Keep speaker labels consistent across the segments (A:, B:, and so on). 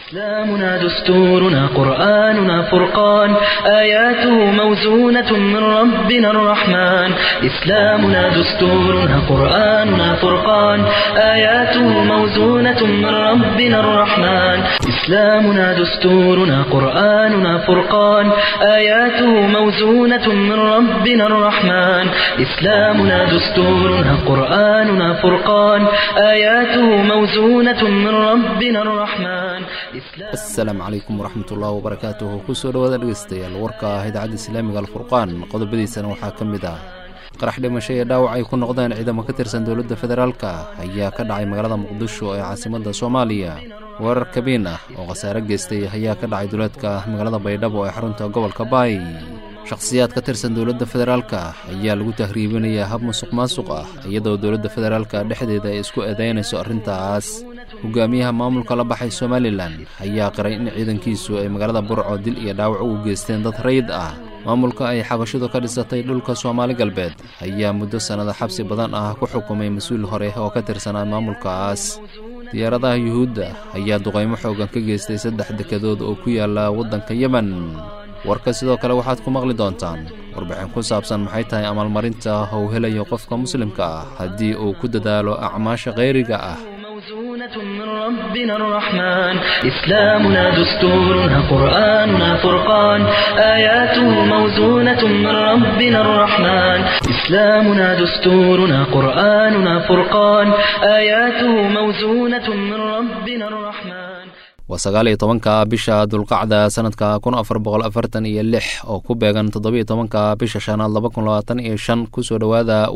A: إسلامنا دستورنا قرآننا فرقان آياته موزونة من ربنا الرحمن إسلامنا دستورنا قرآننا فرقان آياته موزونة من ربنا الرحمن إسلامنا دستورنا قرآننا فرقان آياته موزونة من ربنا الرحمن إسلامنا دستورنا قرآننا فرقان آياته موزونة من ربنا الرحمن
B: asalaamu calaykum waraxmatullahi wabarakaatuhu kusoo dhawaada dhegeystayaal warka ah idaacadda islaamiga alfurqaan qodobadiisana waxaa ka mid ah qarax dhimasho ee dhaawac ay ku noqdeen ciidamo ka tirsan dowladda federaalka ayaa ka dhacay magaalada muqdisho ee caasimadda soomaaliya weerar kabiin ah oo khasaare geystay ayaa ka dhacay duleedka magaalada baydhabo ee xarunta gobolka baay shakhsiyaad ka tirsan dowladda federaalka ayaa lagu tahriibinayaa hab musuq maasuq ah iyadoo dowladda federaalka dhexdeeda ay isku eedaynayso arrintaas hogaamiyaha maamulka la baxay somalilan ayaa qiray in ciidankiisu ay magaalada burco dil iyo dhaawac ugu geysteen dad rayid ah maamulka ay xabashidu ka dhisatay dhulka soomaali galbeed ayaa muddo sannada xabsi badan ah ku xukumay mas-uul hore oo ka tirsanaa maamulkaas diyaaradaha yuhuudda ayaa duqaymo xoogan ka geystay saddex dekedood oo ku yaala waddanka yemen warka sidoo kale waxaad ku maqli doontaan warbixin ku saabsan maxay tahay amaalmarinta uu helayo qofka muslimka ah haddii uu ku dadaalo acmaasha khayriga ah
A: موزونة من ربنا الرحمن إسلامنا دستورنا قرآننا فرقان آياته موزونة من ربنا الرحمن إسلامنا دستورنا قرآننا فرقان آياته موزونة من ربنا الرحمن
B: waa sagaal iyo tobanka bisha dulqacda sanadka kun afar boqol afartan iyo lix oo ku beegan toddobiyo tobanka bisha shanaad laba kun labaatan iyo shan kusoo dhowaada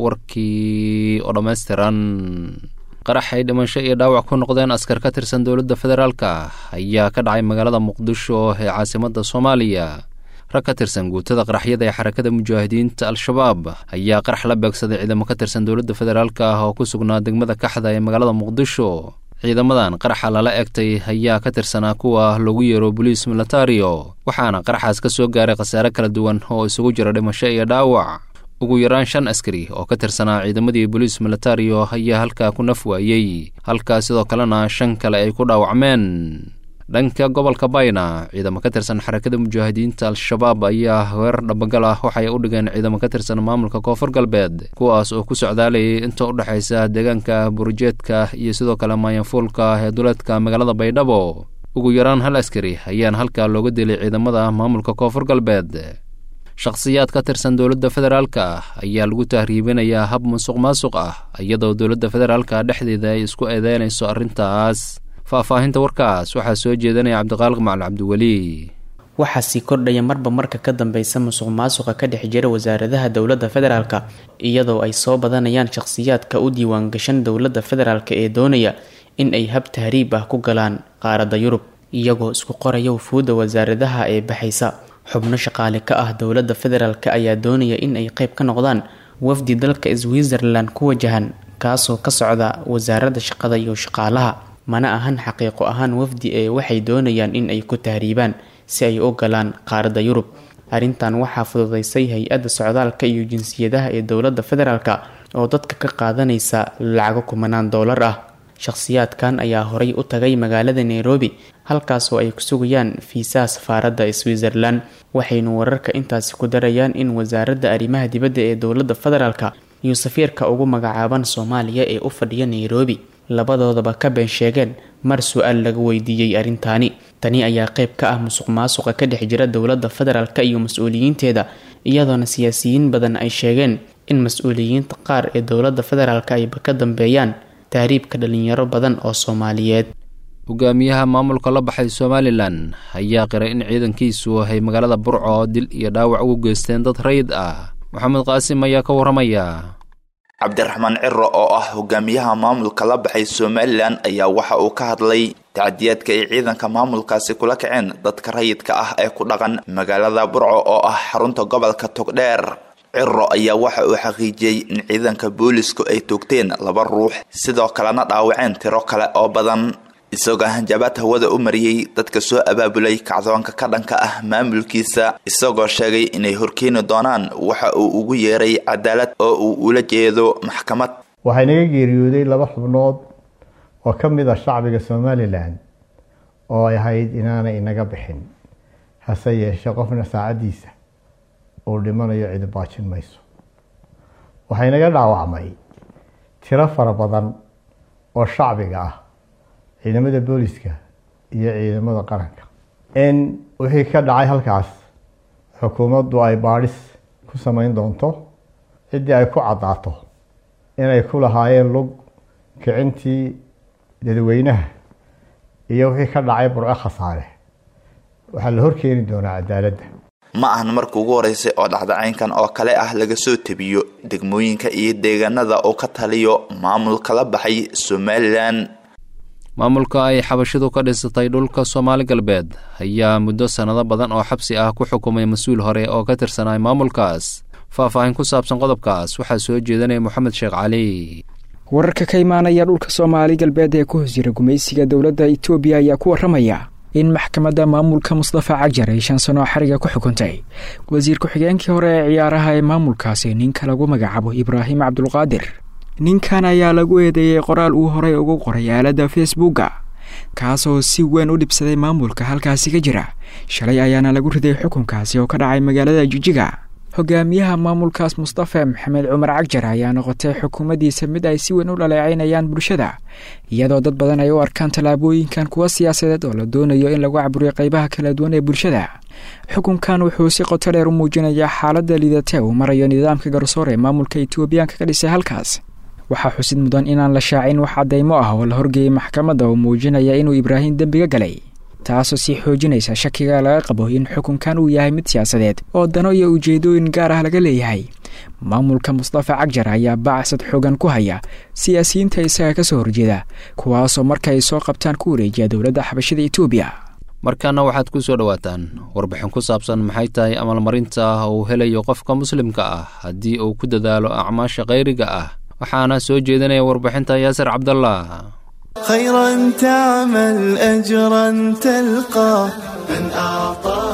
B: warkii oo dhammaystiran qarax ay dhimasho iyo dhaawac ku noqdeen askar ka tirsan dowladda federaalka ayaa ka dhacay magaalada muqdisho ee caasimadda soomaaliya rag ka tirsan guutada qaraxyada ee xarakada mujaahidiinta al-shabaab ayaa qarax la beegsaday ciidamo ka tirsan dowladda federaalka oo ku sugnaa degmada kaxda ee magaalada muqdisho ciidamadan qaraxa lala egtay ayaa ka tirsanaa kuwa lagu yeero boliis militario waxaana qaraxaas ka soo gaaray khasaare kala duwan oo isugu jira dhimasho iyo dhaawac ugu yaraan shan askari oo ka tirsanaa ciidamadii boliis militario ayaa halkaa ku naf waayey halkaa sidoo kalena shan kale ay ku dhaawacmeen dhanka gobolka bayna ciidamo ka tirsan xarakada mujaahidiinta al-shabaab ayaa weerar dhabagal ah waxay u dhigeen ciidamo ka tirsan maamulka koonfur galbeed kuwaas oo ku socdaalayay inta u dhexaysa deegaanka burjeedka iyo sidoo kale maayanfuulka ee duleedka magaalada baydhabo ugu yaraan hal askari ayaana halkaa looga dilay ciidamada maamulka koonfur galbeed shakhsiyaad ka tirsan dowladda federaalka ayaa lagu tahriibinayaa hab musuq maasuq ah iyadoo dowladda federaalka dhexdeeda ay isku eedeynayso arrintaas faahfaahinta warkaas waxaa soo jeedanaya cabdiqaaliq macali cabdiweli
C: waxaa sii kordhaya marba marka ka dambeysa musuq maasuqa ka dhex jira wasaaradaha dowladda federaalka iyadoo ay soo badanayaan shakhsiyaadka u diiwaangashan dowladda federaalka ee doonaya in ay hab tahriib ah ku galaan qaaradda yurub iyagoo isku qoraya wufuudda wasaaradaha ee baxaysa xubno shaqaale ka ah dowladda federaalk ayaa doonaya in ay qeyb ka noqdaan wafdi dalka switzerland ku wajahan kaasoo ka socda wasaaradda shaqada iyo shaqaalaha mana ahan xaqiiqo ahaan wafdi ee waxay doonayaan in ay ku tahriibaan si ay u galaan qaaradda yurub arrintan waxaa fududeysay hay-adda socdaalka iyo jinsiyadaha ee dowladda federaalk oo dadka ka qaadanaysa lacago kumanaan doolar ah shakhsiyaadkan ayaa horay u tagay magaalada nairobi halkaasoo ay ku sugayaan fiisaha safaaradda switzerland waxaynu wararka intaasi ku darayaan in wasaaradda arrimaha dibadda ee dowladda federaalk iyo safiirka ugu magacaaban soomaaliya ee u fadhiya nairobi labadoodaba ka been sheegeen mar su-aal laga weydiiyey arrintaani tani ayaa qeyb ka ah musuq maasuqa ka dhex jira dowladda federaalk iyo mas-uuliyiinteeda iyadoona siyaasiyiin badan ay sheegeen in mas-uuliyiinta qaar ee dowladda federaalk ayba ka dambeeyaan tahriibka dhalinyaro badan oo soomaaliyeed
B: hogaamiyaha maamulka la baxay somalilan ayaa qiray in ciidankiisu ay magaalada burco dil iyo dhaawac ugu geysteen dad rayid ah maxamed qaasim ayaa ka waramaya
D: cabdiraxmaan ciro oo ah hogaamiyaha maamulka la baxay somalilan ayaa waxa uu ka hadlay tacdiyaadka ay ciidanka maamulkaasi kula kaceen dadka rayidka ah ee ku dhaqan magaalada burco oo ah xarunta gobolka togdheer ciro ayaa waxa uu xaqiijiyey in ciidanka boolisku ay toogteen laba ruux sidoo kalena dhaawaceen tiro kale oo badan isagoo hanjabaad hawada u mariyey dadka soo abaabulay kacdoonka ka dhanka ah maamulkiisa isagoo sheegay inay horkeeni doonaan waxa uu ugu yeeray cadaalad oo uu ula jeedo maxkamad
E: waxaa inaga geeriyooday laba xubnood oo ka mid ah shacbiga somalilan oo ay ahayd inaanay inaga bixin hase yeeshe qofna saacaddiisa uu dhimanayo cidi baajin mayso waxaa inaga dhaawacmay tiro fara badan oo shacbiga ah ciidamada booliska iyo ciidamada qaranka in wixii ka dhacay halkaas xukuumaddu ay baadhis ku samayn doonto ciddii ay ku caddaato inay ku lahaayeen lug kicintii dadweynaha iyo wixii ka dhacay burco khasaare waxaa la horkeeni doonaa cadaaladda
D: ma ahan marka ugu horeysay oo dhacdacaynkan oo kale ah laga soo tebiyo degmooyinka iyo deegaanada uu ka taliyo maamulka la baxay somalilan
B: maamulka ay xabashidu ka dhisatay dhulka soomaali galbeed ayaa muddo sannado badan oo xabsi ah ku xukumay mas-uul hore oo ka tirsanay maamulkaas faahfaahin ku saabsan qodobkaas waxaa soo jeedanaya moxamed sheekh cali
F: wararka ka imaanaya dhulka soomaali galbeed ee ku hoos jira gumaysiga dowladda itoobiya ayaa ku warramaya in maxkamadda maamulka mustafa cagjar ay shan sano xariga ku xukuntay wasiir ku-xigeenkii hore ee ciyaaraha ee maamulkaasi ninka lagu magacaabo ibraahim cabdulqaadir ninkan ayaa lagu eedeeyey qoraal uu horey ugu qoray aaladda facebooka kaasoo si weyn u dhibsaday maamulka halkaasi ka jira shalay ayaana lagu riday xukunkaasi oo ka dhacay magaalada jijiga hogaamiyaha maamulkaas mustafa maxamed cumar cagjar ayaa noqotay xukuumaddiisa mid ay si weyn u dhaleecaynayaan bulshada iyadoo dad badan ay u arkaan tallaabooyinkan kuwa siyaasadeed oo la doonayo in lagu caburiyo qaybaha kala duwan ee bulshada xukunkan wuxuu si qoto dheer u muujinayaa xaaladda liidata uu marayo nidaamka garsoor ee maamulka etoobiyaanka ka dhisay halkaas waxaa xusid mudan inaan la shaacin wax caddaymo ah oo la horgeeyey maxkamadda oo muujinaya inuu ibraahim dembiga galay taasoo sii xoojinaysa shakiga laga qabo in xukunkan uu yahay mid siyaasadeed oo dano iyo ujeedooyin gaar ah laga leeyahay maamulka mustafa cagjar ayaa bacsad xoogan ku haya siyaasiyiinta isaga ka soo horjeeda kuwaasoo marka ay soo qabtaan ku wareejiya dowladda xabashada etoobiya
B: markaana waxaad ku soo dhowaataan warbixin ku saabsan maxay tahay amalmarinta uu helayo qofka muslimka ah haddii uu ku dadaalo acmaasha khayriga ah waxaana soo jeedinaya warbixinta yaasir cabdallah
G: خيرا تعمل أجرا تلقى من أعطى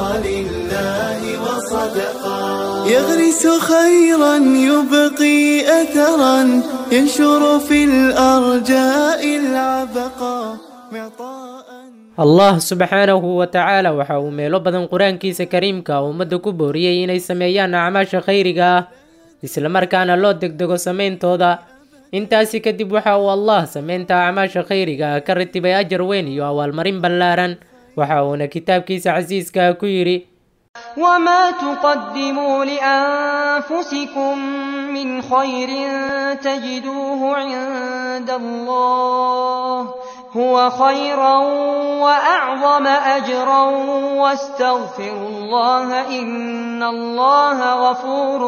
G: لله وصدقا يغرس خيرا يبقي أثرا ينشر في الأرجاء العبقا معطاء
H: allah subxaanahu wa tacaala waxa uu meelo badan qur-aankiisa kariimka ummadda ku booriyey inay sameeyaan acmaasha khayriga ah islamarkaana loo degdego sameyntooda intaasi kadib waxa uu allah sameynta acmaasha khayriga ah ka ratibay ajar weyn iyo abaalmarin ballaaran waxa uuna kitaabkiisa casiiska ku yidhi
I: وما تقدموا لأنفسكم من خير تجدوه عند الله هو خيرا وأعظم أجرا واستغفروا الله إن الله غفور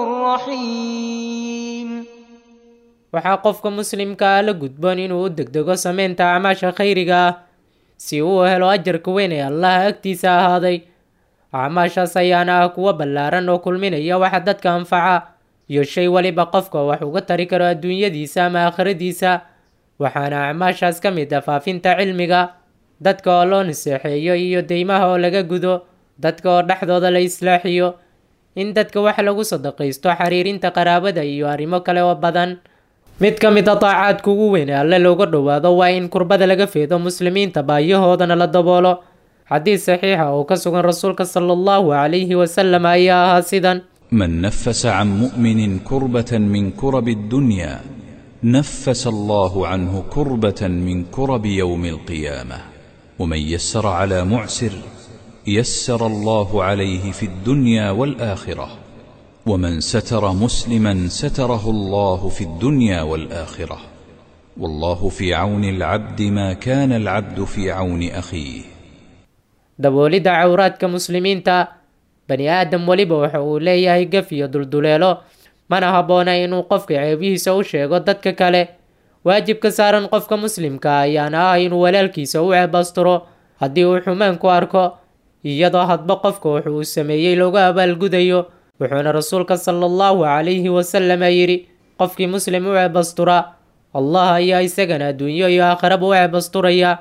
I: رحيم
H: waxaa qofka muslimka ah la gudboon inuu u degdego sameynta acmaasha khayriga ah si uu helo ajarka weyn ee allaha agtiisa ahaaday acmaashaas ayaana ah kuwo ballaaran oo kulminaya waxa dadka anfaca iyo shay weliba qofka wax uga tari karo adduunyadiisa ama aakhiradiisa waxaana acmaashaas ka mid ah faafinta cilmiga dadka oo loo naseexeeyo iyo deymaha oo laga gudo dadka oo dhexdooda la islaaxiyo in dadka wax lagu sadaqaysto xiriirinta qaraabada iyo arrimo kale oo badan mid ka mid a daacaadka ugu weyn ee alle looga dhowaado waa in kurbada laga feedo muslimiinta baayahoodana la daboolo xadiis saxiixa oo ka sugan rasuulka sala allahu calayhi wasalam ayaa ahaa sidan
J: من نفس عن مؤمن كربة من كرب الدنيا نفس الله عنه كربة من كرب يوم القيامة ومن يسر على معسر يسر الله عليه في الدنيا والآخرة ومن ستر مسلما ستره الله في الدنيا والآخرة والله في عون العبد ما كان العبد في عون أخيه
H: daboolidda cawraadka muslimiinta bani aadam weliba waxa uu leeyahay gaf iyo dulduleelo mana habboona inuu qofka ceebihiisa u sheego dadka kale waajibka saaran qofka muslimka ayaana ah inuu walaalkiisa u ceebasturo haddii uu xumaan ku arko iyadoo hadba qofka wuxu uu sameeyey loogu abaalgudayo wuxuuna rasuulka sala allahu calayhi wasalama yidhi qofkii muslim u ceebastura allah ayaa isagana adduunyo iyo aakhiraba u ceebasturaya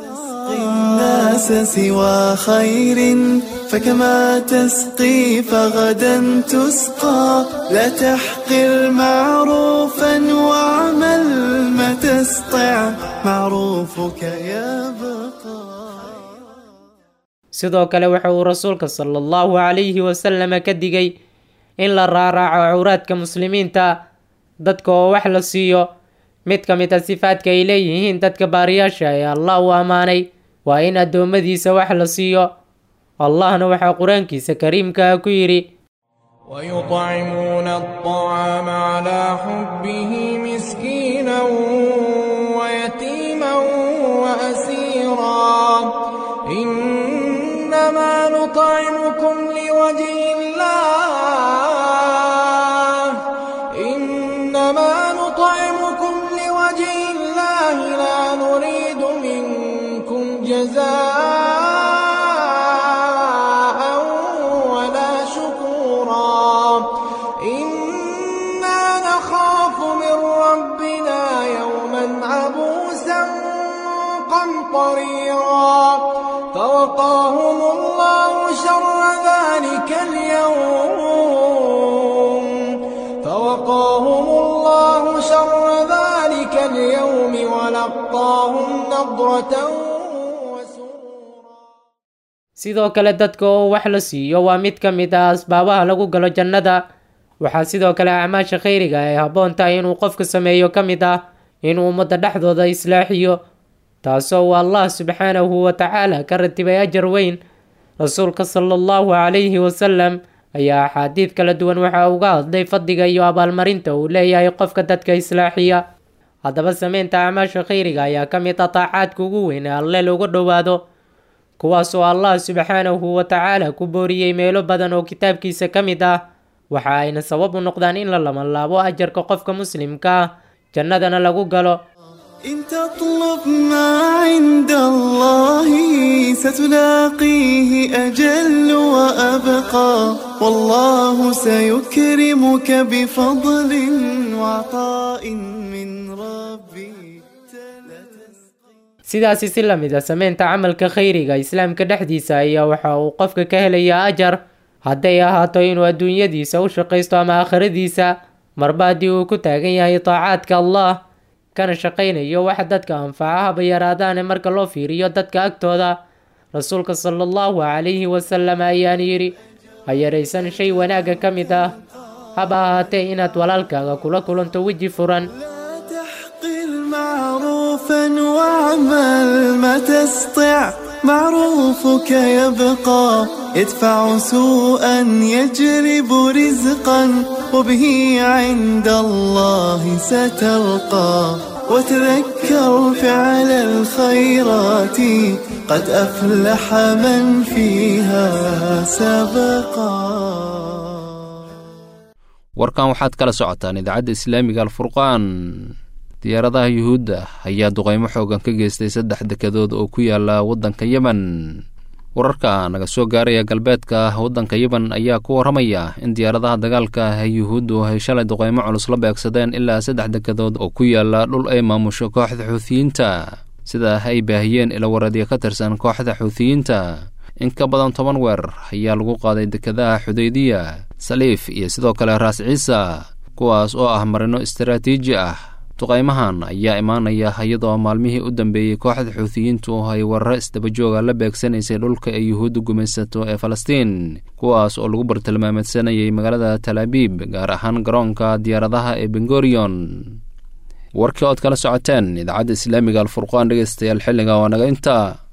G: الناس سوى خير فكما تسقي فغدا تسقى لا تحقر معروفا واعمل ما تستطع معروفك يبقى
H: sidoo kale waxa uu rasuulka sala allahu calayhi wasalama ka digay in la raaraaco cawraadka muslimiinta dadka oo wax la siiyo mid ka mid a sifaadka ay leeyihiin dadka baariyaasha ee allah uu ammaanay waa in addoommadiisa wax la siiyo allahna waxaa qur-aankiisa kariimkaa ku yidhi
K: ويطعمون الطعام على حبه مسكينا ويتيما وأسيرا إنما نطعمكم لوجه الله إنما نطعمكم لوجه الله لا نريد منكم جزاء ولا شكورا إنا نخاف من ربنا يوما عبوسا قمطريرا فوقاهم الله شر ذلك اليوم فوقاهم الله شر ذلك اليوم ولقاهم نضرة
H: sidoo kale dadka oo wax la siiyo waa mid ka mid ah asbaabaha lagu galo jannada waxaa sidoo kale acmaasha khayriga ay habboon tahay inuu qofka sameeyo ka mid ah inuu ummadda dhexdooda islaaxiyo taasoo uu allah subxaanahu wa tacaala ka ratibay ajar weyn rasuulka sala allahu calayhi wasalam ayaa axaadiid kala duwan waxa uga hadlay fadliga iyo abaalmarinta uu leeyahay qofka dadka islaaxiya haddaba sameynta acmaasha khayriga ayaa ka mid ah taacaadka ugu weyn ee alle looga dhowaado kuwaas oo allah subxaanahu wa tacaala ku booriyey meelo badan oo kitaabkiisa ka mid ah waxa ayna sabab u noqdaan in la labanlaabo ajarka qofka muslimka ah jannadana lagu galo
G: إن تطلب ما عند الله ستلاقيه أجل وأبقى والله سيكرمك بفضل وعطاء من ربي
H: sidaasi si la mid a sameynta camalka khayriga islaamka dhexdiisa ayaa waxa uu qofka ka helayaa ajar hadday ahaato inuu adduunyadiisa u shaqaysto ama aakhiradiisa marba haddii uu ku taagan yahay taacaadka allah kana shaqaynayo wax dadka anfaca haba yaraadaane marka loo fiiriyo dadka agtooda rasuulka sala allahu calayhi wasalam ayaan yidhi ha yaraysan shay wanaagga ka mid ah haba ahaatee inaad walaalkaaga kula kulanto weji furan
G: معروفا واعمل ما تستطع معروفك يبقى يدفع سوءا يجلب رزقا وبه عند الله ستلقى وتذكر فعل الخيرات قد أفلح من فيها سبقا
B: warkan waxaad kala socotaan idaacadda islaamiga alfurqaan diyaaradaha yuhuudda ayaa duqeymo xoogan ka geystay saddex dekedood oo ku yaala waddanka yemen wararka naga soo gaaraya galbeedka waddanka yemen ayaa ku warramaya in diyaaradaha dagaalka yuhuuddu ay shalay duqeymo culus la beegsadeen ilaa saddex dekedood oo ku yaala dhul ay maamusho kooxda xuutiyiinta sida ay baahiyeen ilawaradyo ka tirsan kooxda xuutiyiinta in ka badan toban weerar ayaa lagu qaaday dekedaha xudaydiya saliif iyo sidoo kale raas ciisa kuwaas oo ah marino istaraatiiji ah duqaymahan ayaa imaanaya iyadoo maalmihii u dambeeyey kooxda xuutiyiintu ay weeraro isdabajooga la beegsanaysay dhulka ay yuhuudda gumaysato ee falastiin kuwaas oo lagu bartilmaameedsanayay magaalada talaabiib gaar ahaan garoonka diyaaradaha ee bengorion warkii ood kala socoteen idaacadda islaamiga alfurqaan dhegeystayaal xilliga waa naga intaa